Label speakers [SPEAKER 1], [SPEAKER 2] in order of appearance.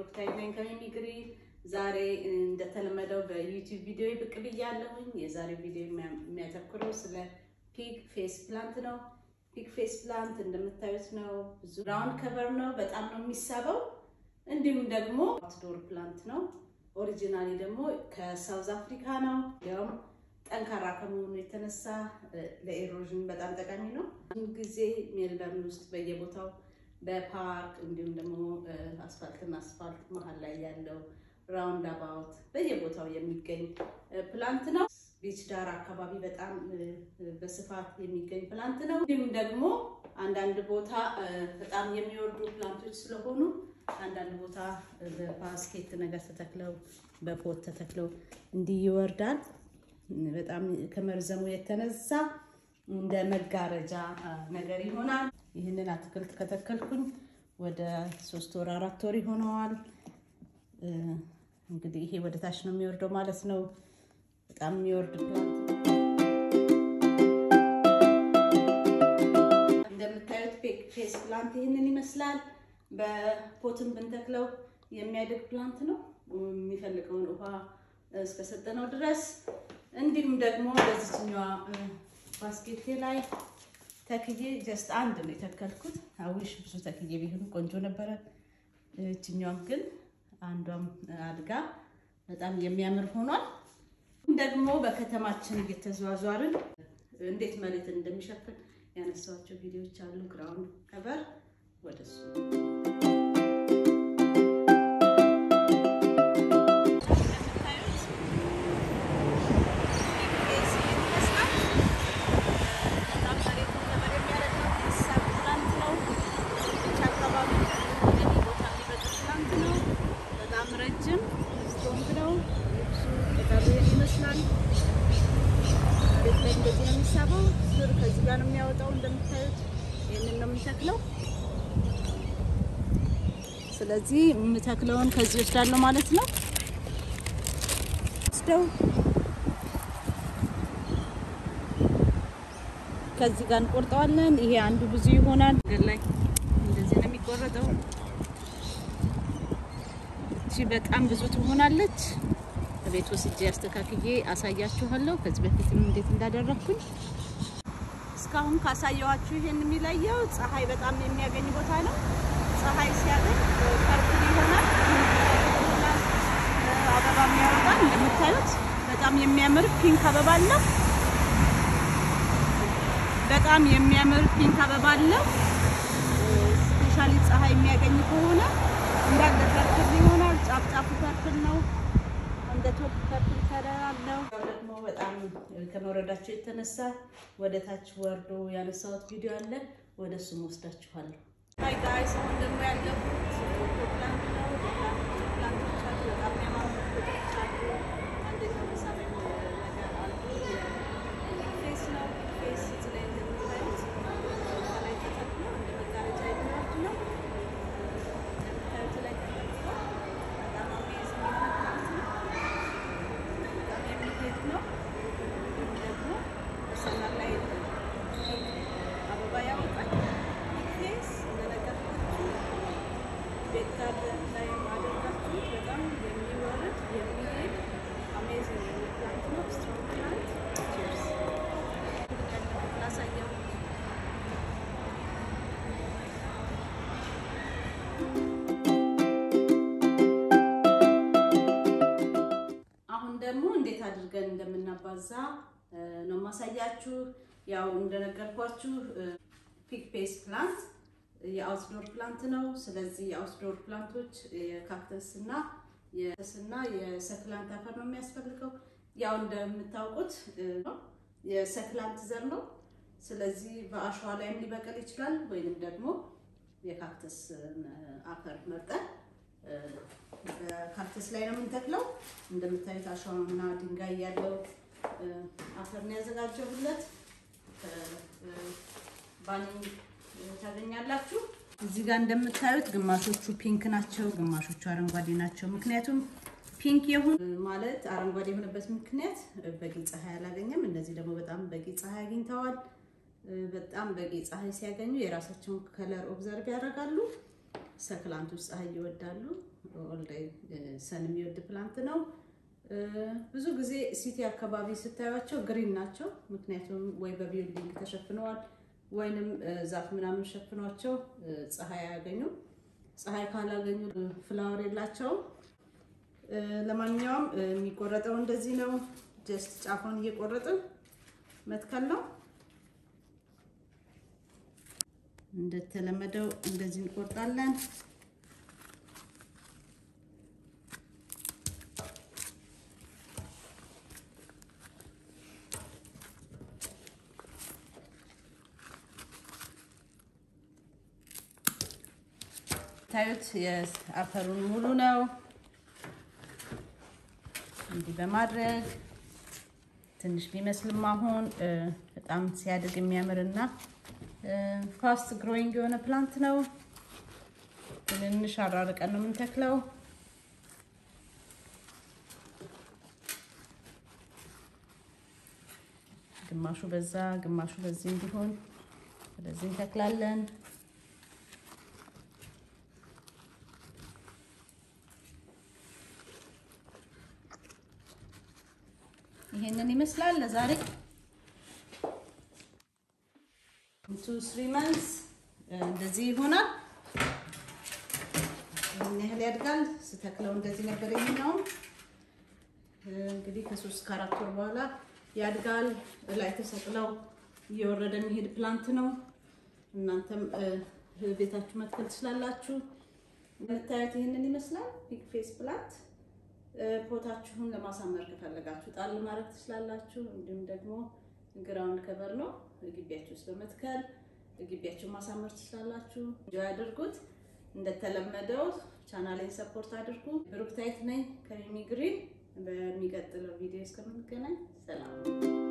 [SPEAKER 1] ብሩክታይት ነኝ ከሚሚግሪ። ዛሬ እንደተለመደው በዩቲዩብ ቪዲዮ ብቅ ብያለሁኝ። የዛሬው ቪዲዮ የሚያተኩረው ስለ ፒግ ፌስ ፕላንት ነው። ፒግ ፌስ ፕላንት እንደምታዩት ነው። ብዙ ራውንድ ከቨር ነው። በጣም ነው የሚሳበው። እንዲሁም ደግሞ አውትዶር ፕላንት ነው። ኦሪጂናሊ ደግሞ ከሳውዝ አፍሪካ ነው። ያውም ጠንካራ ከመሆኑ የተነሳ ለኤሮዥን በጣም ጠቃሚ ነው። ብዙ ጊዜ ሜልበርን ውስጥ በየቦታው በፓርክ እንዲሁም ደግሞ አስፋልትና አስፋልት መሀል ላይ ያለው ራውንድ አባውት በየቦታው የሚገኝ ፕላንት ነው። ቢች ዳር አካባቢ በጣም በስፋት የሚገኝ ፕላንት ነው። እንዲሁም ደግሞ አንዳንድ ቦታ በጣም የሚወርዱ ፕላንቶች ስለሆኑ አንዳንድ ቦታ በባስኬት ነገር ተተክለው በፖት ተተክለው እንዲህ ይወርዳል። በጣም ከመርዘሙ የተነሳ እንደ መጋረጃ ነገር ይሆናል። ይህንን አትክልት ከተከልኩኝ ወደ ሶስት ወር አራት ወር ይሆነዋል። እንግዲህ ይሄ ወደ ታች ነው የሚወርደው ማለት ነው። በጣም የሚወርድ ፕላንት እንደምታዩት ፌስ ፕላንት ይህንን ይመስላል። በፖትን ብንተክለው የሚያድግ ፕላንት ነው የሚፈልገውን ውሃ እስከሰጠነው ድረስ። እንዲሁም ደግሞ በዚችኛዋ ባስኬቴ ላይ ተክዬ ጀስት አንድ ነው የተከልኩት። አዊሽ ብዙ ተክዬ ቢሆን ቆንጆ ነበረ። እችኛዋም ግን አንዷም አድጋ በጣም የሚያምር ሆኗል። ደግሞ በከተማችን እየተዘዋዟርን እንዴት መሬትን እንደሚሸፍን ያነሳኋቸው ቪዲዮዎች አሉ። ግራውንድ ከቨር ወደሱ ከዚህ ጋር ነው የሚያወጣው። እንደምታዩት ይህንን ነው የምተክለው። ስለዚህ የምተክለውን ከዚህ ወስዳለሁ ማለት ነው። ወስደው ከዚህ ጋር እንቆርጠዋለን። ይሄ አንዱ ብዙ ይሆናል። ገር ላይ እንደዚህ ነው የሚቆረጠው። እቺ በጣም ብዙ ትሆናለች። ቤት ወስጄ አስተካክዬ አሳያችኋለሁ። ከዚህ በፊትም እንዴት እንዳደረግኩኝ እስካሁን ካሳየኋችሁ ይሄን የሚለየው ፀሐይ በጣም የሚያገኝ ቦታ ነው። ፀሐይ ሲያገኝ ፐርፕል ይሆናል፣ አበባ የሚያወጣል። እንደምታዩት በጣም የሚያምር ፒንክ አበባ አለው። በጣም የሚያምር ፒንክ አበባ አለው። ስፔሻሊ ፀሐይ የሚያገኝ ከሆነ እንዳለ ፐርፕል ይሆናል። ጫፍ ጫፉ ፐርፕል ነው። እንደ ቶፕ ፐርፕል ከለር አለው። ደግሞ በጣም ከመውረዳቸው የተነሳ ወደ ታች ወርዶ ያነሳሁት ቪዲዮ አለ። ወደ እሱም ወስዳችኋለሁ። ሃይ ጋይስ፣ አሁን ደግሞ ያለሁት ፕላንት ነው። ፕላንቶች አሉ፣ በጣም የሚያማሩ ፕላንቶች አሉ። አንደኛው መሳቢያ ነገር አሉ። ፌስ ነው። ፌስ እዚህ ላይ እንደምታዩት ከላይ ተጠቅሞ እንደ መጋረጃ የሚወርድ ነው። እንደምታዩት ላይ ተጠቅሞ በጣም አሜዚንግ የሆነ ፕላንት ነው። የሚሄድ ነው። ደግሞ ሰመር ላይ አበባ ያወጣል። ፌስ እንደነገርኳችሁ ቤት ጋርደን ላይ አደርጋችሁ በጣም የሚወርድ የሚሄድ አሜዚንግ የሆነ ፕላንት ነው። ስትሮንግ ፕላንት ቺርስ ላሳየው አሁን ደግሞ እንዴት አድርገን እንደምናባዛ ነው ማሳያችሁ። ያው እንደነገርኳችሁ ፒግ ፌስ ፕላንት የአውትዶር ፕላንት ነው። ስለዚህ የአውትዶር ፕላንቶች የካክተስ እና የስና የሰክላንት አፈር ነው የሚያስፈልገው። ያው እንደምታውቁት የሰክላንት ዘር ነው። ስለዚህ በአሸዋ ላይም ሊበቅል ይችላል፣ ወይንም ደግሞ የካክተስ አፈር መርጠን በካክተስ ላይ ነው የምንተክለው። እንደምታዩት አሸዋና ድንጋይ ያለው አፈር ነው ያዘጋጀሁለት። ባኒንግ ታገኛላችሁ። እዚህ ጋር እንደምታዩት ግማሾቹ ፒንክ ናቸው፣ ግማሾቹ አረንጓዴ ናቸው። ምክንያቱም ፒንክ የሆኑ ማለት አረንጓዴ የሆነበት ምክንያት በቂ ፀሐይ አላገኘም። እነዚህ ደግሞ በጣም በቂ ፀሐይ አግኝተዋል። በጣም በቂ ፀሐይ ሲያገኙ የራሳቸውን ከለር ኦብዘርቭ ያደርጋሉ። ሰክላንቶች ፀሐይ ይወዳሉ። ኦልዴይ ሰን የሚወድ ፕላንት ነው። ብዙ ጊዜ ሲቲ አካባቢ ስታዩቸው ግሪን ናቸው። ምክንያቱም ወይ በቢልዲንግ ተሸፍነዋል ወይንም ዛፍ ምናምን ሸፍኗቸው ፀሐይ አያገኙም። ፀሐይ ካላገኙ ፍላወር የላቸውም። ለማንኛውም የሚቆረጠው እንደዚህ ነው። ጀስት ጫፏን እየቆረጥን መትከል ነው። እንደተለመደው እንደዚህ እንቆርጣለን። ታዩት የአፈሩን ሙሉ ነው። እንዲህ በማድረግ ትንሽ ቢመስልም አሁን በጣም ሲያድግ የሚያምርና ፋስት ግሮዊንግ የሆነ ፕላንት ነው። ትንንሽ አራርቀን ነው የምንተክለው። ግማሹ በዛ ግማሹ በዚህ እንዲሆን ወደዚህ እንተክላለን። ይሄንን ይመስላል ለዛሬ ቱ ስሪ መንስ እንደዚህ ይሆናል። ይህን ያህል ያድጋል። ስተክለው እንደዚህ ነበር የሚሆነው። እንግዲህ ከሶስት ከአራት ወር በኋላ ያድጋል። ላይ ተሰቅለው እየወረደ የሚሄድ ፕላንት ነው። እናንተም ቤታችሁ መትከል ትችላላችሁ። የምታዩት ይህንን ይመስላል። ፒግ ፌስ ፕላንት ፖታችሁን ለማሳመር ከፈለጋችሁ ጣል ማድረግ ትችላላችሁ። እንዲሁም ደግሞ ግራውንድ ከቨር ነው ግቢያችሁ ውስጥ በመትከል ግቢያችሁን ማሳመር ትችላላችሁ። እንጆ ያድርጉት። እንደተለመደው ቻናሌን ሰፖርት አድርጉ። ብሩክታይት ነኝ ከሚሚ ግሪን። በሚቀጥለው ቪዲዮ እስከምንገናኝ ሰላም